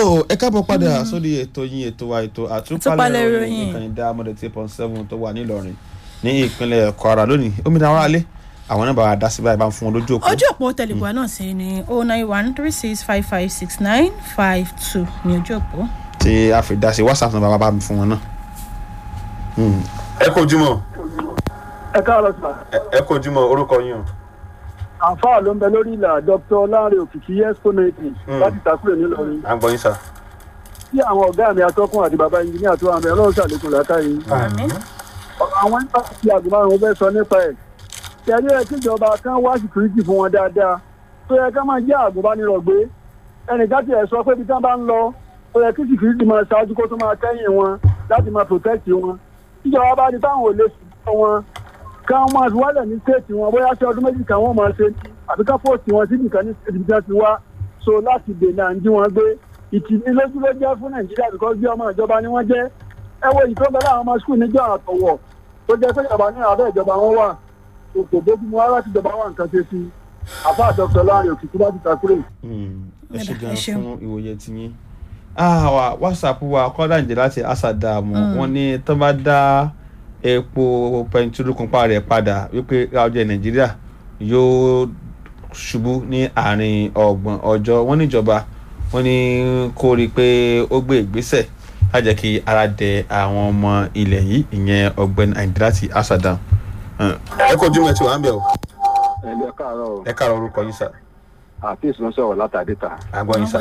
tó ẹ káàbọ̀ padà sórí ètò yín ètò wa ètò Àtúpalẹ̀ àtúpalẹ̀ ìròyìn. ìròyìn ìkànnì dámọ̀dé tí point seven tó wà nílọrin ní ìpínlẹ̀ kwara lónìí omidan ara lé àwọn náà bá wa dá sí báyìí bá ń fún wọn lójú òpó. ojú òpó tẹlifíà náà sí ni o nine one three six five five six nine five two ní ojú òpó. tí a fi dá sí whatsapp náà bá wa bá mi fún wọn náà. Hmm. ẹ kò jùmọ̀ ẹ káàárọ̀ sà ẹ kò jùmọ̀ orúkọ yín o. àǹfààní ló ń bẹ lórí ìlà dr lanre òkìkí yẹsponeti Mm. láti takúrò nílọrin à ń gbọ́ yín sà. tí àwọn ọ̀gá mi atọ́kùn àti bàbá ẹnjìníà tó àmì ọlọ́run ṣàlékún látàrí àmín. àwọn nípa ti àgùnbánirun fẹ́ sọ nípa ẹ̀ tẹ̀lé ẹ̀ kíjọba kan wá síkírítì fún wọn dáadáa tó yẹ ká máa jẹ́ àgùnbánirọ̀ gbé ẹnìkan tiẹ̀ sọ pé ibi tí wọ́n bá ń lọ ó yẹ kí síkírítì máa ṣáájú kó tó máa kẹ́yìn wọn láti máa protect wọn tíjọba bá di táwọn ò lè sùn wọn ká máa fi wálẹ̀ ní stéètì wọn bóyá sí ọdún méjì kan wọ́n máa ṣe àbí ká pòsì wọn síbi kan ní ibi tí wọ́n ti wá so láti dènà àǹjí wọn gbé ìtìlélójú ló jẹ́ fún nàìjíríà because bí ọmọ ìjọba ni wọ́n jẹ́ ẹ wo ìtọ́ bẹ́ẹ̀ àwọn ọmọ skul níjọ́ àtọ̀wọ̀ tó jẹ́ pé ìjọba ní abẹ́ ìjọba wọn wà kò bójú mu ara ti ìjọba wà nǹkan ṣe sí i àfa àdọ́kítọ̀ láàrin òkìkí bá ti takúrè. Hmm. ẹ ṣe Ẹ gan ṣeun. fún ìwòye tiyín. Ah, wa whatsapp wa kọ́dà ǹjẹ́ láti asadamu wọn ní tó bá dá epo pẹntirú kúnpá rẹ̀ padà wípé ọjọ́ nàìjíríà yóò ṣubú ní àárín ọgbọ̀n ọjọ́ wọn níjọba wọn ní kó rí i pé ó gbé ìgbésẹ̀ lájẹ́ kí ara dẹ àwọn ọmọ ilẹ̀ yìí ìyẹn ọ̀gbẹ́ni àyìndé láti asadam. ẹ kò jùmọ̀ ẹ ti wà ń bẹ̀ o ẹ̀lẹ́ káàárọ̀ ẹ káàárọ̀ orúkọ yín sà àfíìs ló ń sọ̀rọ̀ látàdé ta àgbọ̀ yín sà.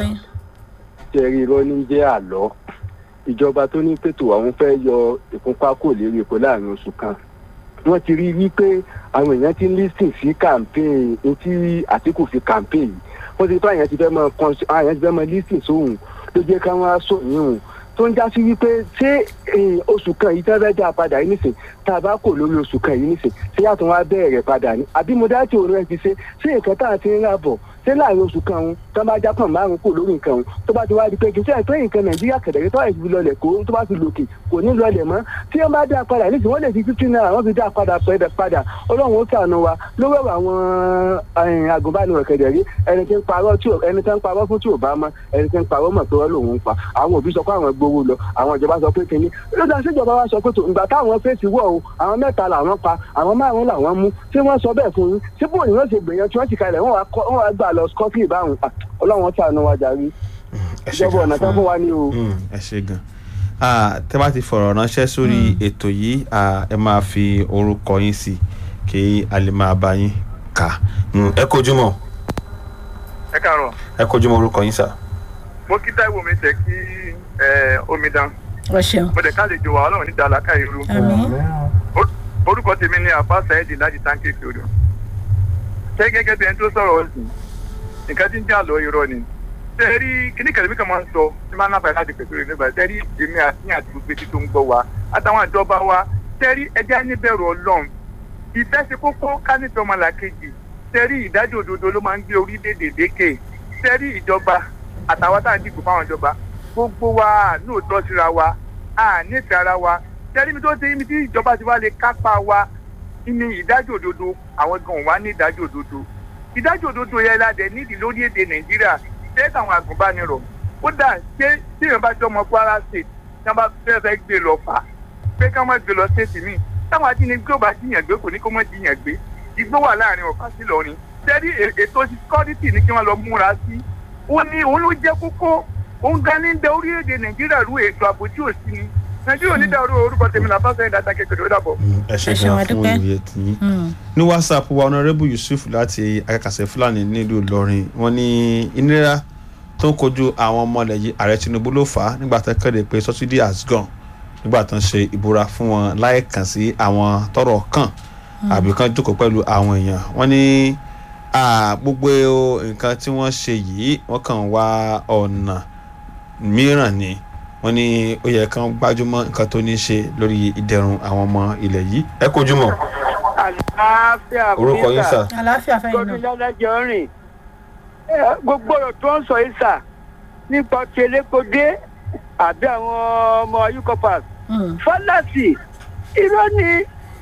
tẹ̀rí irọ́ ní jẹ́ àlọ́ ìjọba tó ní pètò àwọn fẹ́ yọ ìfúnpá kò lérí epo láàrin oṣù kan wọ́n ti rí i wípé àwọn èèyàn ti ń lísìn sí campaign etí àtìkù fi campaign yìí wọ́n ti tó àyàn ti fẹ́ mọ àwọn àyàn ti fẹ́ mọ lísìn sóhun ló jẹ́ káwọn aṣọ yìí hùn tó ń já sí wípé ṣé eh, oṣù kan yìí tẹ́fẹ́ dá padà yìí nìsín tá a bá kò lórí oṣù kan yìí nìsín ṣé yàtọ̀ wá bẹ̀rẹ̀ padà ní àbí mo dá tí òun rẹ ti ṣe ṣé nǹkan tá a ti ń rà bọ̀ ṣé láàrin oṣù kan òun tó bá já pọ̀n márùn kò lórí nǹkan òun tó bá ti wá di pé kì í ṣe pé nǹkan nàìjíríà kẹ̀dẹ̀rẹ́ tó àìsí lọlẹ̀ kó tó bá ti lòkè kò ní lọlẹ̀ mọ́ tí wọ́n bá dá padà nísìnyí wọ́n lè fi fifteen naira wọ́n fi dá padà pẹ̀lẹ́ padà ọlọ́run ó ṣàánú wa lówó ẹ̀rọ àwọn eh, agùnbánirọ̀ kẹ̀dẹ̀rẹ́ ẹni tí ń parọ́ tí ò- ẹni tí ń parọ́ fún tí ò bá mọ́ ẹni tí ń parọ́ mọ̀ pé wọ́n lòun ń pa àwọn òbí sọ pé àwọn gbowó lọ àwọn ìjọba sọ pé kínní ló dá sí ìjọba wa sọ pé tó ìgbà táwọn fèsì wọ̀ o àwọn mẹ́ta làwọn pa àwọn márùn-ún làwọn mú tí wọ́n sọ bẹ́ẹ̀ fún yín tí bò ní wọ́n ṣe gbìyànjú tí wọ́n ti kalẹ̀ wọ́n wá kọ́- wọ́n wá gbà lọ scotland báwọn Ah, ọlọ́run ṣàánú wa jàre ẹ ṣe ìjọba gan ọ̀nà tán fún wa ní o. Mm, ẹ ṣe gan Ah, tẹ́ bá ti fọ̀rọ̀ ránṣẹ́ sórí ètò yìí ah, ẹ máa fi orúkọ yín sí kí a lè máa bá yín kà Mm, ẹ kojú mọ́ ẹ káàárọ̀ ẹ kojú mọ́ orúkọ yín sà. mo kí táìwò mi jẹ́ kí ẹ, omidan ọ ṣeun. mo dẹ̀ ká lè jọ wà ọlọ́run níta àlàkà irú àmín. Or- orúkọ tèmi ni àfa saheed láti táǹkì ìṣòro ṣé gẹ́gẹ́ bí ẹni tó sọ̀rọ̀ ọ̀sìn nǹkan tí ń jà lọ irọ́ ni ṣé ẹ rí kíní kẹlẹ́mí kan máa ń sọ tí máa ń náfàá láti pèsè rẹ̀ nígbà ṣé ẹ rí èmi àti ní àti gbogbo etí tó ń gbọ́ wa àtàwọn ìjọba wa ṣé ẹ rí ẹjẹ́ níbẹ̀rù ọlọ́run ìfẹ́ ṣe kókó ká nífẹ̀ẹ́ ọmọlàkejì ṣé ẹ rí ìdájọ́ òdodo ló máa ń gbé orílẹ̀-èdè lékè ṣé ẹ rí ìjọba àtàwọn tá à ń dìbò fáwọn ìjọba gbogbo wa lóòótọ́ síra wa a nífẹ̀ẹ́ ara wa ṣé ẹ rí mi tó ṣe ibi tí ìjọba ti wá lè kápá wa ní ìdájọ́ òdodo àwọn gan wà ní ìdájọ́ òdodo ìdájọ́ òdodo yẹn ládẹ nídìí lórí èdè nàìjíríà ṣé káwọn àgùnbánirọ̀ ó dà ṣé tí èèyàn bá jọ ọmọ kwara state tí wọ́n bá fẹ́ fẹ́ gbé lọ fà pé ká má gbé lọ state míì táwọn ajínigbé ò bá jiyàn gbé kò ní kó má jiyàn gbé igbó wà láàrin ọ̀fà sí lọ́rin ṣẹ́rí ètò security ní kí wọ́n lọ múra sí ó ní òun ló jẹ́ kókó òun gan ní dẹ orílẹ̀-èdè nàìjíríà rú ètò ààbò tí ò sí ni nàìjíríà ò ní dàrú orúkọ tèmi làbá sẹ́yìn dáadáa kékeré ó dàbọ̀. Mm, ẹ ṣe Ẹ ṣeun, gan a fún dúpẹ́. ìwé tiyín. Mm. ní whatsapp wa honourable yusuf láti akẹ́kọ̀ọ́sẹ̀ fúlàní nílùú ìlọrin wọ́n ní ìnira tó ń kojú àwọn ọmọ ilẹ̀ yìí ààrẹ tinubu ló fà á nígbà tó kéde pé subsidy has gone nígbà tó ń ṣe ìbúra fún wọn láì kàn sí àwọn tọrọ kàn àbí kan jókòó pẹ̀lú àwọn èèyàn wọ́n ní ah, gbogbo nǹkan tí wọ́n ṣe yìí wọ́n kàn wá ọ̀nà mìíràn ni wọ́n ní ó yẹ kán gbájúmọ́ nǹkan tó ní í ṣe lórí ìdẹ̀rùn àwọn ọmọ ilẹ̀ yìí ẹ kojú mọ́ àlàáfíà orúkọ yín sà. àlàáfíà fẹ́yìn gbọdún náà. lọ́dájọ́ rìn Eh, gbogbo ọ̀rọ̀ tó ń sọ yìí sà nípa ti elékodé àbí àwọn ọmọ ucopas Mm. fọlásì irọ́ ni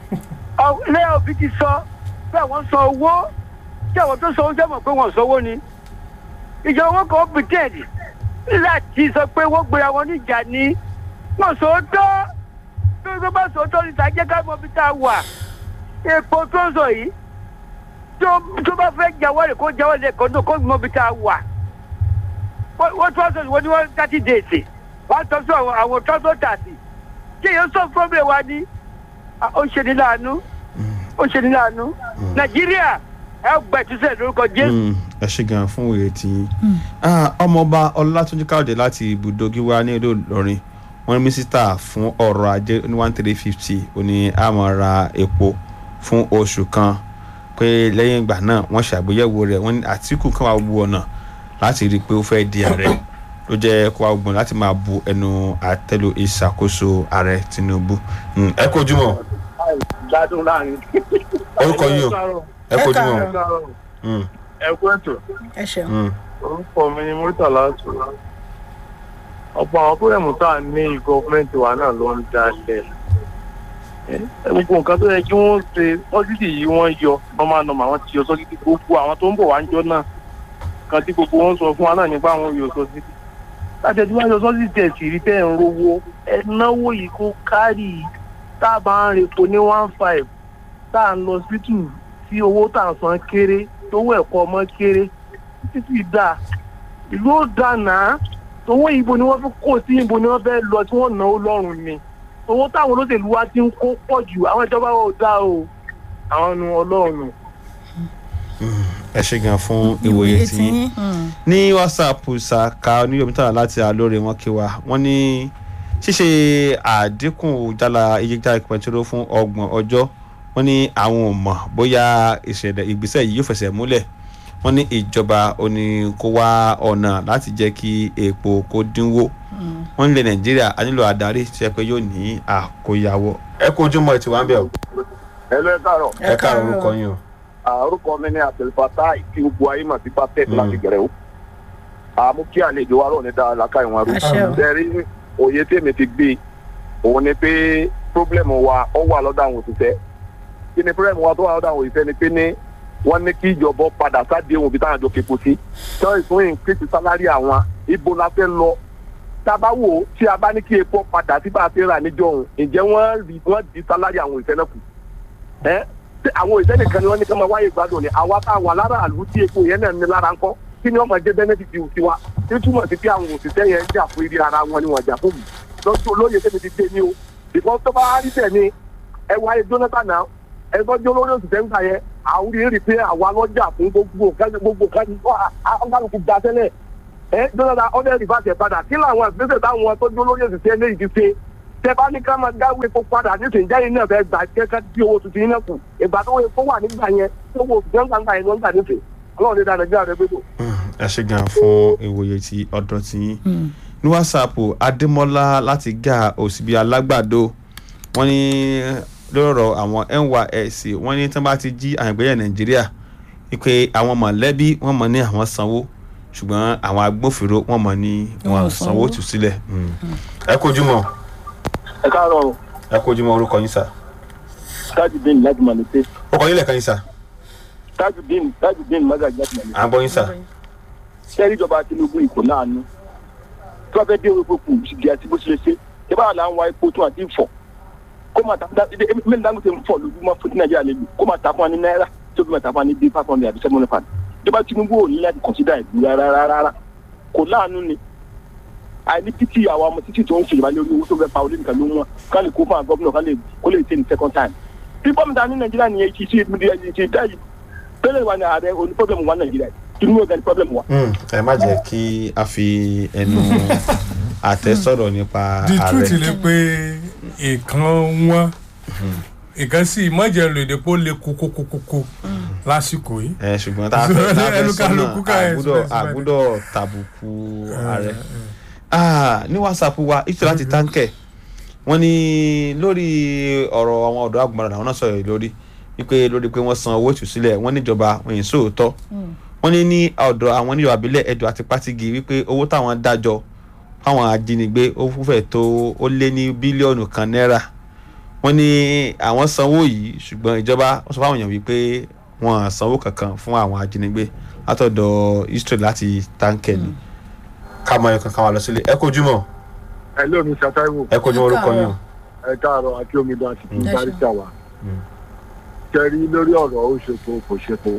ilé òbí ti sọ pé àwọn san owó tí àwọn tó san owó sẹ́mọ̀ pé wọ́n sanwó ni ìjọba owó kan pretend láti sọ pé wọ́n gbéra wọn níjà ni wọ́n sòótọ́ tó tó bá sòótọ́ níta jẹ́ ká mọ ibi tá a wà epo tó ń sọ yìí tó tó bá fẹ́ jáwọ́ rẹ̀ kó jáwọ́ rẹ̀ kó tó kó mọ ibi tá a wà wọ́n wọ́n tó sọ wọ́n ní wọ́n thirty days wọ́n tọ́ sọ àwọn àwọn tó tó tààtì kí èèyàn sọ problem wa ní Ah, ó ṣe ní láàánú ó ṣe ní láàánú nàìjíríà ẹ gbẹ̀túsẹ̀ lórúkọ jésù. Mm, ẹ ṣe gan fún òye tí yín. Ah, ọmọọba ọlátúnjí káyọ̀dé láti ibùdó gíwá ní ìlú ìlọrin wọn ní mínísítà fún ọrọ̀ ajé ní one three fifty ó ní àmọ́ ra epo fún oṣù kan pé lẹ́yìn ìgbà náà wọ́n ṣàgbéyẹ̀wò rẹ̀ wọ́n ní àtìkù kan wà gbogbo ọ̀nà láti rí i pé ó fẹ́ di ààrẹ ló jẹ́ kó wà gbogbo ọ̀nà láti máa bu ẹnu àtẹ́lu ìṣàkóso ààrẹ tinubu. Mm, ẹ kojú mọ́ gbádùn láàrin. orúkọ yìí o ẹ kojú mọ́. Mm, ẹ kú ètò ẹ ṣeun. mm. orúkọ mi ni murtala tó ọ̀pọ̀ àwọn pírẹ̀mù tá a ní gọ́ọ̀mẹ̀ntì wa náà ló ń dalẹ̀ gbogbo nǹkan tó yẹ kí wọ́n ṣe sọ́sídì yìí wọ́n yọ normal normal wọ́n ti yọ sọ́sídì gbogbo àwọn tó ń bọ̀ wá ń jọ náà kan tí gbogbo wọn sọ fún wa náà nípa àwọn yọ sọ́sídì láti ẹtí wọ́n yọ sọ́sídì tẹ̀ sí rí tẹ̀ ń rówó ẹ náwó yìí kó kárì tá a bá ń repo ní one five tá a ń lọ hospital tí owó tá a san kéré tówó ẹ̀kọ́ ọmọ kéré títí dáa ìlú ó dáná owó ìbò ni wọ́n fi kó sí ìbò ni wọ́n fẹ́ lọ tí wọ́n náwó lọ́rùn ni owó táwọn olóṣèlú wa ti ń kó pọ̀ jù àwọn ìjọba wa ò dá o àwọn nu ọlọ́run. ẹ ṣe gan fún ìwòye tí yín. Mm. ní whatsapp ṣàkà oníyọmítà láti àlóore wọn kí wa wọn ní ṣíṣe àdínkù jálá iye jálá pẹtiró fún ọgbọ̀n ọjọ́ wọn ní àwọn ò mọ̀ bóyá ìṣẹ̀lẹ̀ ìgbésẹ̀ yìí yóò fẹsẹ̀ múlẹ̀ wọn ní ìjọba òní kó wá ọ̀nà láti jẹ́ kí epo kó dínwó wọn nílẹ̀ nàìjíríà a nílò adarí tí ẹ pé yóò ní àkóyawọ́ ẹ kó ojúmọ́ ẹ ti wá ń bẹ̀ o ẹ lọ ẹ káàárọ̀ ẹ káàárọ̀ orúkọ yín o. orúkọ mi ní abdulfata tí gbogbo ayé mà sí pàtẹ́ẹ̀tì Mm. láti gẹ̀rẹ́ o àmú kí àlejò wa rọ̀ ní dáa làkà ìwọ̀n rú Àṣẹ o. tẹ́rí òye tèmi ti gbé òun ni pé pírọ́blẹ̀mù wa ó wà lọ́dọ̀ àwọn òṣìṣẹ́ kí ni pírọ́blẹ̀mù wa tó wà lọ́dọ̀ àwọn òṣìṣẹ́ ni pé ní wọ́n ní kí ìjọba padà sáde ohun ibi táwọn àjọ képo sí tọ́ ìsún ìnkírìtì sálárì àwọn ibo la fẹ́ lọ tábà wò ó tí a bá ní kí epo padà sí bá a ti rà níjọ òun ǹjẹ́ wọ́n rí wọ́n di sálárì àwọn òṣìṣẹ́ náà kù ẹ́ tí àwọn òṣìṣẹ́ nìkan ni wọ́n ní kí wọ́n máa wáyé gbádùn ni àwa tá a wà lára àlù tí epo yẹn náà ní lára ńkọ́ kí ni wọ́n máa jẹ́ bẹ́nẹ́fìtì tiwa tí túmọ̀ sí pé àwọn òṣìṣẹ́ yẹn ń jà fún ibi ara wọn ni wọ́n jà fún mi lọ́jọ́ olóye tẹ́mi ti dé ní o ìbọn tó bá rí tẹ̀ ni ẹ wáyé jonathan náà ẹ tọ́jú olórí òṣìṣẹ́ ń gbà yẹn àwùrí rí pé àwa lọ́jà fún gbogbo nǹkan gbogbo nǹkan ní ọ̀gáǹkù gba tẹ́lẹ̀ ẹ jonathan ọ̀dẹ́ rìbáṣẹ̀ padà kí làwọn ìgbésẹ̀ táwọn tọ́jú olórí òṣìṣẹ́ lè ti ṣe tẹ bá ní ká máa dáwọ́ epo padà nísìnyí jáde náà fẹ́ gbà kẹ́kẹ́ tí owó tuntun yín náà kù ìgbà tó epo wà nígbà yẹn tó owó òṣìṣẹ́ ń gbà yẹn ló ń gbà nísìnyí ọlọ́run ní dáadáa gbé àrẹ gbé ẹ ṣe gan fún ìwòye tí ọ̀dọ̀ tí yín ní whatsapp adémọlá láti gá òsibí alágbàdo wọn ní lọ́rọ̀ àwọn nysc wọn ní tí wọ́n bá ti jí àgbẹ̀yẹ nàìjíríà wípé àwọn mọ̀lẹ́bí wọ́n mọ̀ ní àwọn sanwó ṣùgbọ́n àwọn agbófinró wọ́n mọ̀ ní wọn Wọn ò sanwó sanwó. tù sílẹ̀. ẹ kojú mọ́ ẹ káàárọ̀ ẹ kojú mọ́ orúkọ yín sà tajudeen láti màlúté orúkọ yín lẹ́ẹ̀kan yín sà tajudeen tajudeen magaji láti màlúté. à ń gbọ́ yín sà. sẹ́rí ìjọba tinubu ìkó láàánú tí wọ́n fẹ́ dé epo kù di àti bó ṣe lè ṣe ṣé báwa là ń wa epo tó àti fọ̀ kó máa ta mẹ́rin dangote ń fọ̀ lójúmọ́ fún ti nàìjíríà lè lò kó máa ta fún wa ní náírà tó fi máa ta fún wa ní bíi five hundred àti seven hundred pound ìjọba tinubu ò ní láti consider ìlú rárá rárá kò láàánú ni àìní títí àwọn ọmọ títí tó ń ṣèjọba lórí owó tó fẹ́ pa olóyìn kan ló wọn ká lè kó fún àwọn gómìnà ká lè kó lè tẹ̀ ní second time bí bọ́mìtà ní nàìjíríà nìyẹn ti ṣe ti dá yìí pẹ́lẹ́ wa ní ààrẹ oní pọ́blẹ́mù wa nàìjíríà tinubu ọ̀gá ní pọ́blẹ́mù wa. Mm, ẹ má jẹ́ kí a fi ẹnu àtẹ sọ̀rọ̀ nípa the truth ààrẹ. ni pé ìkan wọn ìkan sì mọ̀jẹ̀ lò èdè pé ó le kókókókó lásìkò yìí. ẹ ṣùgbọ́n tá a fẹ́ tá a fẹ́ Ẹnu sọ́nà kálukú ká ẹ àgúdọ̀ express bẹ́ẹ̀. àgúdọ̀ tàbùkù ààrẹ. Ah, ní whatsapp wa ìṣe láti táǹkẹ̀ wọ́n ní lórí ọ̀rọ̀ àwọn ọ̀dọ́ àgùnbọ̀nrán àwọn náà sọ̀rọ̀ yìí lórí wípé lórí pé wọ́n san owó ìtúsílẹ̀ wọ́n níjọba wọ́n yìí sóòótọ́ wọ́n ní ní ọ̀dọ̀ àwọn oníjọba abilẹ̀ ẹjọ́ àti pátigi wípé owó táwọn dájọ́ fáwọn ajínigbé ó fẹ́ tó ó lé ní bílíọ̀nù kan náírà wọ́n ní àwọn sanwó yìí ṣùgbọ́n ìjọba wọ́n sọ fáwọn èèyàn wípé wọ́n sanwó kankan fún àwọn ajínigbé látọ̀dọ̀ israel láti táǹkẹ̀ ni ká mọ ẹ̀kan ká wà lọ sílé ẹ kojú mọ́ ẹ lómi ṣàtàwọ̀ ẹ kojú mọ́ orúkọ yín o. ẹ káàárọ̀ àti omidan àti Mm. barista wa kẹrí lórí ọ̀rọ̀ ó ṣètò kò ṣètò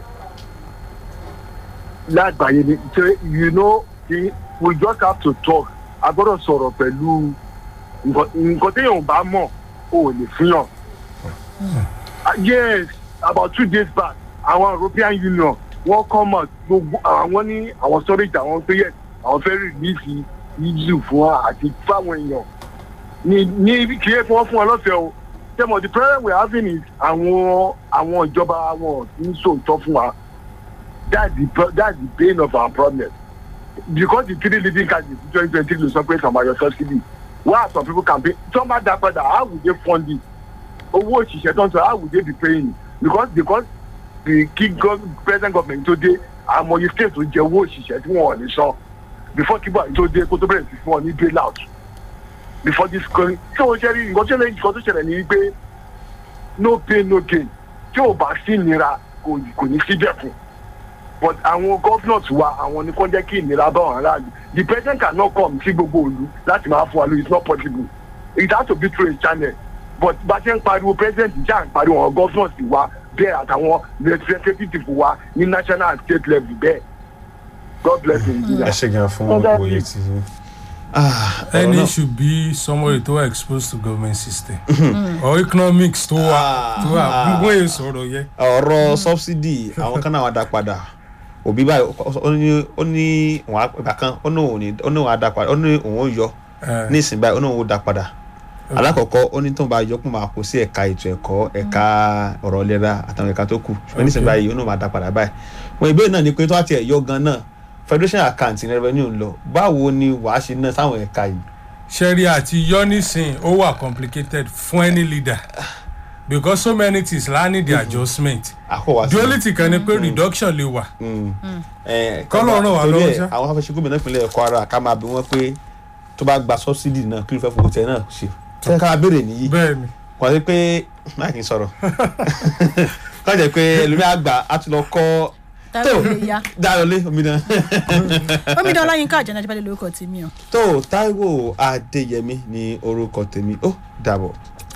lágbàáyé ni ṣe you know the, we just have to talk a gbọ́dọ̀ sọ̀rọ̀ pẹ̀lú nǹkan nǹkan téèyàn ò bá mọ̀ ò lè fihàn. Ah, yes about two days back àwọn european union wọ́n come out gbogbo àwọn ní àwọn storage àwọn pé yes àwọn fẹ́ release eu fún wa àti fáwọn èèyàn ní ní kí ẹ fún wọn fún wọn lọ́fẹ̀ẹ́ o tẹ́mọ̀ the problem we are having is àwọn àwọn ìjọba wọn ń sòótọ́ fún wa that's the pro- that's the pain of our problem because the three leading candidates in twenty twenty ló sọ pé some are your subsidy why are some people campaign some are that padà how will they fund it owó òṣìṣẹ́ tó ń sọ how will they be paying because because the key gov present government tó dé àmọye state tó jẹ owó òṣìṣẹ́ tí wọ́n ò ní san before kí buhari tó dé kó tó bẹ̀rẹ̀ sí fún ọ ní bail out before this going tí o ṣe rí nǹkan tó ṣẹlẹ̀ nǹkan tó ṣẹlẹ̀ ní wípé no pain no gain tí o bá sí ìnira kò kò ní sí dẹ̀kun but àwọn governors wa àwọn ni kò jẹ́ kí ìnira bá wọn aráàlú the president cannot come sí gbogbo òlu láti máa fún wa lóyún it's not possible it has to be through a channel but bá a ṣe ń pariwo president jà ń pariwo àwọn governors wa bẹ́ẹ̀ àtàwọn representative wa ní national and state level bẹ́ẹ̀ god bless ẹ nigeria. ṣe gan fún Ọ̀gá òye mi. tí. Ah, ọ̀rọ̀ any náà- should be somebody tó wà exposed to government system or economics tó wà tó wà gbogbo èyí sọ̀rọ̀ yẹ. ọ̀rọ̀ subsidy àwọn kan náà wà dá padà òbí báyìí ó ní ó ní òun á- ìgbà kan ó ní òun ní ó ní òun á dá padà ó ní òun ó yọ Eh, ní ìsìn báyìí ó ní òun ó dá padà alákọ̀ọ́kọ́ ó ní tóun bá yọ pọ̀ máa kó sí ẹ̀ka ètò ẹ̀kọ́ ẹ̀ka ọ̀rọ̀ ìlera àtàwọn ẹ̀ka tó kù ṣùgbọ́n ní ìsìn Okay. báyìí ó ní òun máa dá padà báyìí wọn ìbéèrè náà ni pé tó wá tiẹ̀ yọ gan náà federation account ní revenue ń lọ báwo ni wàá ṣe ná sáwọn ẹ̀ka yìí sẹ́rí àti yọ́nìsìn ó wà complicated fún any leader because so many things la need the adjustment àkọ́wá sí the only thing kan ni pé reduction lè wà Kọ́lọ̀ ràn wá torí lọ́wọ́ ẹ̀, ṣá. àwọn afẹ́ṣe gómìnà ìpínlẹ̀ kwara ká máa bí wọ́n pé tó bá gba subsidy náà kí ló fẹ́ fowó tẹ náà ṣe tẹ́ ká béèrè nìyí bẹ́ẹ̀ ni kò sí pé máa kì í sọ̀rọ̀ kọ́ jẹ́ pé ẹlòmíà gbà á ti lọ kọ́ táwọn lè ya dáyọlé omidan omidan ọláyínká àjẹnà àjẹbálẹ lórúkọ tèmi o. tó taiwo adéyẹmí ní orúkọ tèmi ó dàbọ̀.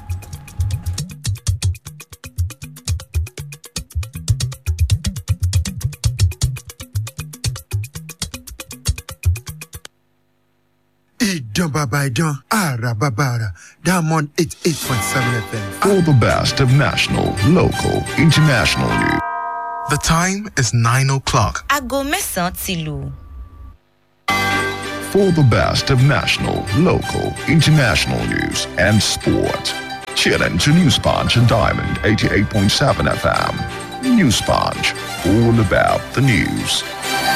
Ìdán bàbá ìdán, àrà bàbá àrà, Diamond eight eight point seven FM. For the best of national, local, international news. The time is nine o'clock. aago mẹ́sàn-án ti lù. For the best of national, local, international news and sport. Tune in to News Punch and Diamond 88.7 FM. News Punch, all about the news.